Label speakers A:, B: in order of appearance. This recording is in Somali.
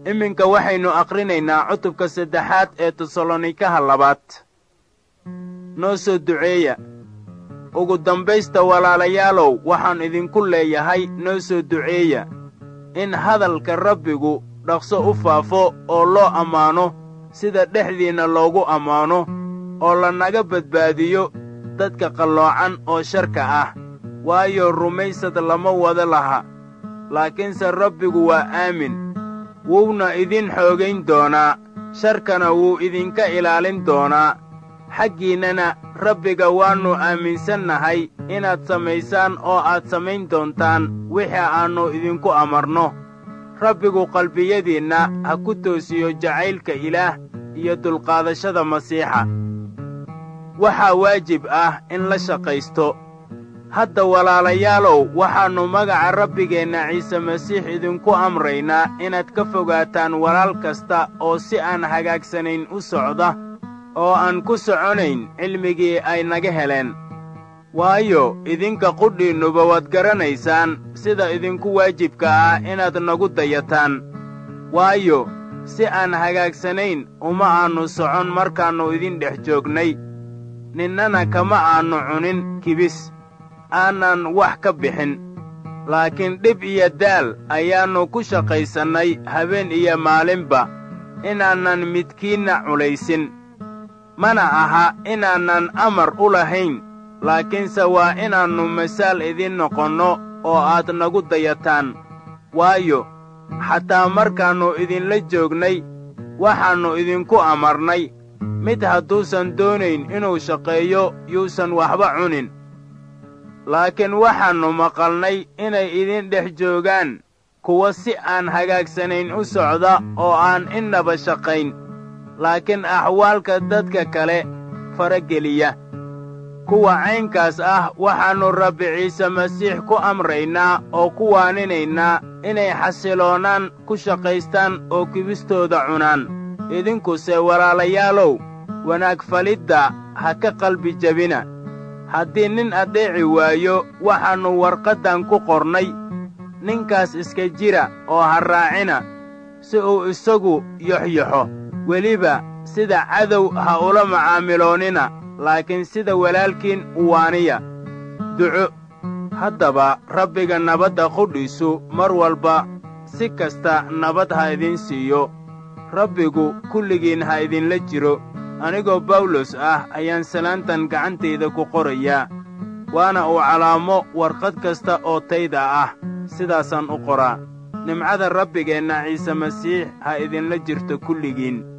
A: iminka waxaynu aqrinaynaa cutubka saddexaad ee tesalonikaha labaad noo soo duceeya ugu dambaysta walaalayaalow waxaan idinku leeyahay noo soo duceeya in hadalka rabbigu dhaqso u faafo oo loo ammaano sida dhexdiinna loogu ammaano oo lanaga badbaadiyo dadka qalloocan oo sharka ah waayo rumaysad lama wada laha laakiinse rabbigu waa aamin wuuna idin xoogayn doonaa sharkana wuu idinka ilaalin doonaa xaggiinnana rabbiga waannu aaminsannahay inaad samaysaan oo aad samayn doontaan wixii aannu idinku amarno rabbigu qalbiyadiinna ha ku toosiyo jacaylka ilaah iyo dulqaadashada masiixa waxaa waajib ah in la shaqaysto hadda walaalayaalow waxaannu magaca rabbigeenna ciise masiix idinku amraynaa inaad ka fogaataan walaal kasta oo si aan hagaagsanayn u socda oo aan ku soconayn cilmigii ay naga heleen waayo idinka qudhiinnuba waad garanaysaan sida idinku waajibka ah inaad nagu dayataan waayo si aan hagaagsanayn uma aannu socon markaannu idin dhex joognay ninnana kama aannu cunin kibis aanan wax ka bixin laakiin dhib iyo daal ayaannu ku shaqaysannay habeen iyo maalinba inaanan midkiinna culaysin mana aha inaanan amar u lahayn laakiinse waa inaannu masaal idin noqonno oo aad nagu dayataan waayo xataa markaannu idinla joognay waxaannu idinku amarnay mid hadduusan doonayn inuu shaqeeyo yuusan waxba cunin laakiin waxaannu maqalnay inay idin dhex joogaan kuwa si aan hagaagsanayn u socda oo aan innaba shaqayn laakiin axwaalka dadka kale farageliya kuwa caynkaas ah waxaannu rabbi ciise masiix ku amraynaa oo ku waaninaynaa inay xasiloonaan ku shaqaystaan oo kibistooda cunaan idinkuse walaalayaalow wanaag falidda ha ka qalbi jebina haddii nin addeeci waayo waxaannu warqaddan ku qornay ninkaas iska jira oo ha raacina si uu isagu yoxyoxo weliba sida cadow ha ula macaamiloonnina laakiin sida walaalkiin u waaniya duco haddaba rabbiga nabadda qudhiisu mar walba si kasta nabad ha idin siiyo rabbigu kulligiin ha idinla jiro anigoo bawlos ah ayaan salaantan gacantayda ku qorayaa waana uu calaamo warqad kasta oo tayda ah sidaasaan u qoraa nimcada rabbigeenna ciise masiix ha idinla jirto kulligiin